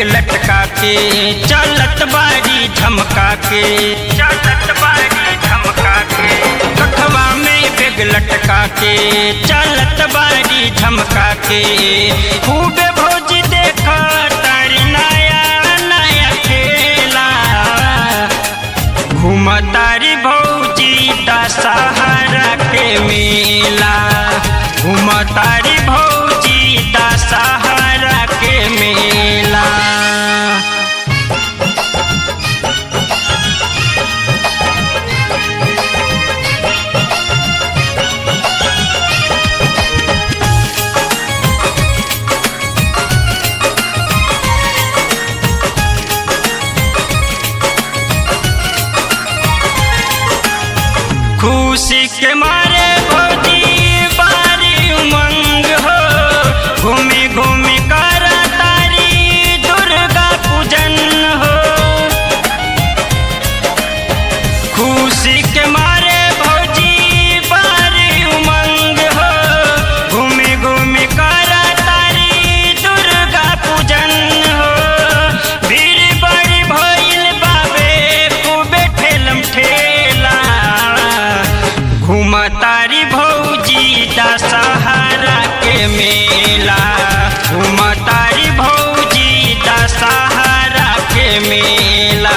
लटका के चलत बारी झमका के चलत बारी झमका के कखवा में बेग लटका के चलत बारी झमका के खूबे भौज देख तारी नया नया खेला घूमतारी भौजी दशहरा के मेला घूमतारी भौजी दशहरा के मेला खुशी के मारे भौजी बारी उमंग हो घूमी घूमी कर तारी दुर्गा पूजन हो खुशी के मारे भौजी बारी उमंग हो घूमी घूमी कर तारी दुर्गा पूजन हो भीड़ बड़ी भइल बाबे खूबे ठेलम ठेला घूमतारी भौजी दशहरा के मेला घूमतारी भौजी दशहरा के मेला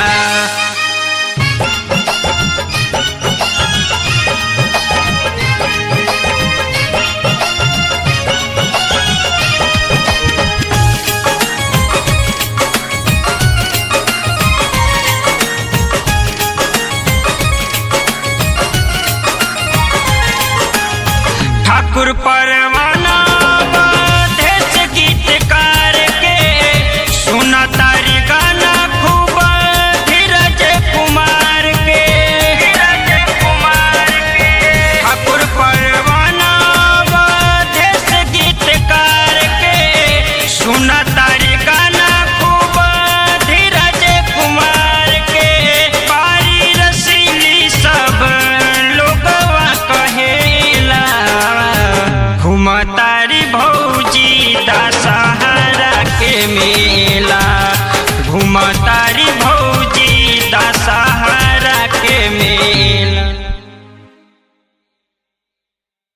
ठाकुर पर